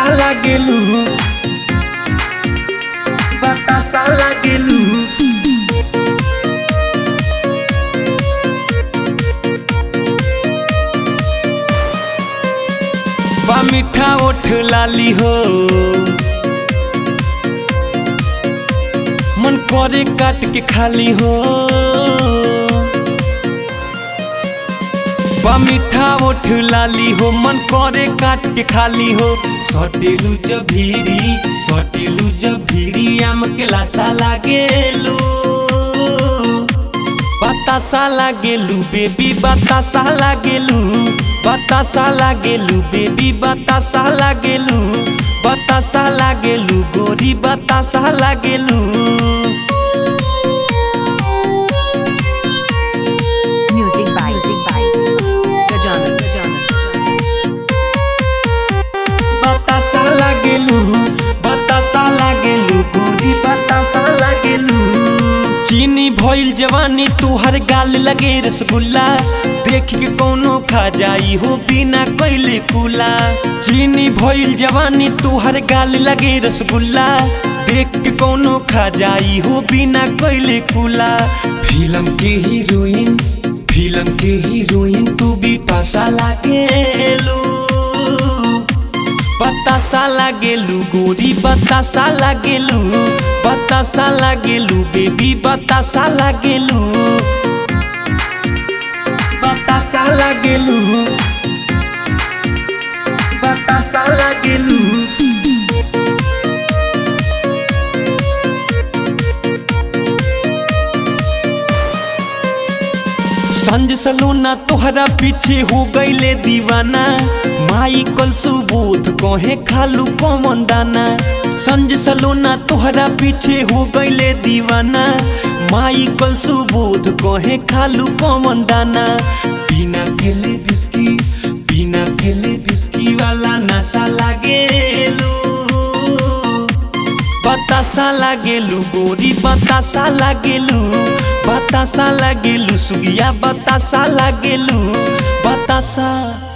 लागेलू बतासा लागेलू बा मीठा ओठ लाली हो मन करे काट के खाली हो बा मीठा ओठ लाली हो मन करे काट के खाली हो सटेलू जब भीरी सटेलू जब भीरी आम के लासा लागेलू बतासा लागेलू बेबी बतासा लागेलू बतासा लागेलू बेबी बतासा लागेलू बतासा लागेलू गोरी बतासा लागेलू Music by Music by Gajana Gajana बतासा लागेलू बतासा लागेलू गोरी बतासा लागेलू चीनी भइल जवानी तुहर गाल लगे रसगुल्ला देख के कोनो खा जाई हो बिना कैले कुला चीनी भइल जवानी तुहर गाल लगे रसगुल्ला देख के कोनो खा जाई हो बिना कैले कुला फिल्म के हीरोइन फिल्म के हीरोइन तू भी पासा लागेलू बतासा लागेलू गोरी बतासा लागेलू बतासा लागेलू बेबी बतासा लागेलू बतासा लागेलू बतासा लागेलू संज सलूना तोहरा पीछे हो गईले दीवाना माई कल सुबोध कहे खालू कौन दाना संज सलूना तोहरा पीछे हो गईले दीवाना माई कल सुबोध कहे खालू कौन दाना बिना खेले बिस्की बिना खेले बिस्की वाला नशा लागेलू बतासा लागेलू गोरी बतासा लागेलू बतासा लागेलू सुगिया बतासा लागेलू बतासा